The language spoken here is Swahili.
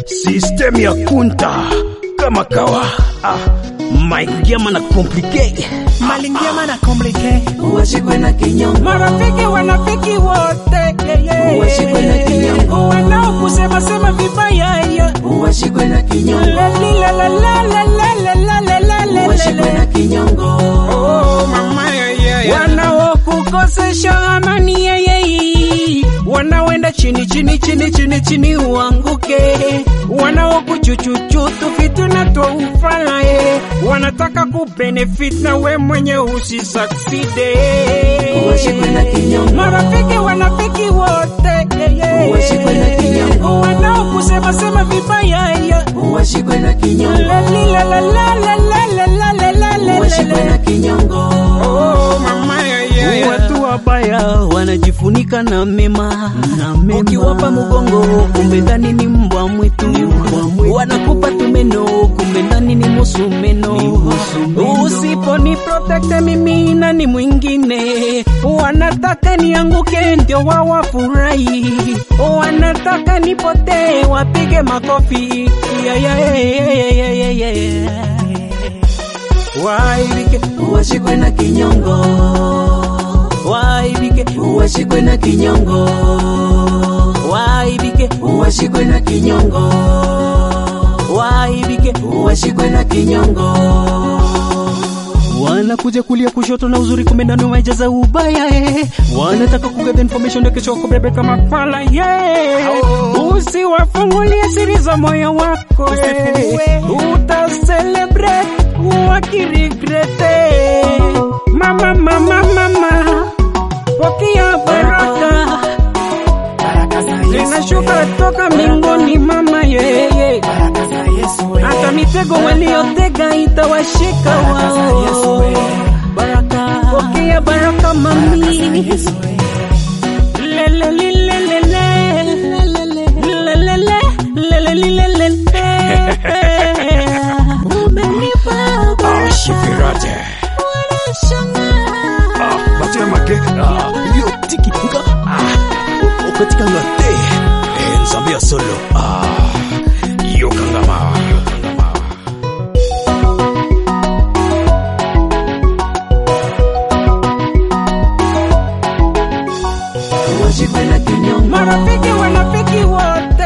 System ya kunta kama kawa ah, maingiama na complicate malingiama na komplike Uwashikwe na kinyongo, marafiki wanafiki wote yeah, yeah. Uwashikwe na kinyongo. wanaokusema sema vibaya yeah. uwashikwe na kinyongo, La, li, la, la, la, la, la, la, la, la, la, la, uwashikwe la. na kinyongo. Oh, mama, yeah, yeah, yeah. wanaokukosesha amani yeah, yeah, yeah. wanaoenda chini chini chini chini chini uanguke wanaokuchuchuchutu vitu na toufala eh. wanataka kubenefit na we mwenye usisakside Uwashikwe na kinyongo. marafiki wanafiki wote yeah, yeah. Uwashikwe na kinyongo. wanaokusema sema vibaya yeah. Uwashikwe na kinyongo, La, li, la, la, la, la, la, la, la, la, la, la, uwashikwe la. na kinyongo. Oh, mama, yeah, yeah, yeah. Watu wabaya wanajifunika na mema, na mema. Ukiwapa mgongo kumbe ndani ni mbwa mwitu, wanakupa tumeno kumbe ndani ni musumeno. Usiponi protect mimi na ni mwingine, wanataka nianguke ndio wawafurahi, wanataka nipotee wapige makofi yeah, yeah, yeah, yeah, yeah, yeah, yeah. Waibike, Uwashikwe na kinyongo, waibike, uwashikwe na kinyongo, waibike, uwashikwe na kinyongo, waibike. uwashikwe na kinyongo. Wanakuja kulia kushoto na uzuri kumbe ndani wamejaza ubaya eh. Wanataka kugather information na kesho kubebe kama mapala yeah. Usiwafungulie siri za moyo wako eh. Uta celebrate wakirigrete. Mama, mama, mama, pokea baraka zinashuka toka mbinguni mama yeye, hata mitego waliotega itawashika wao. baraka. Pokea baraka mami. Lele, lele, lele. Lele, lele, lele, lele. Umenipa ah, shikirate ah, batemake ah, yo tiki nga ah, okatika nga te eh, nzambe ya solo ah, yokanga mawa yokanga mawa Uwashikwe na kinyongo, marafiki wanafiki wote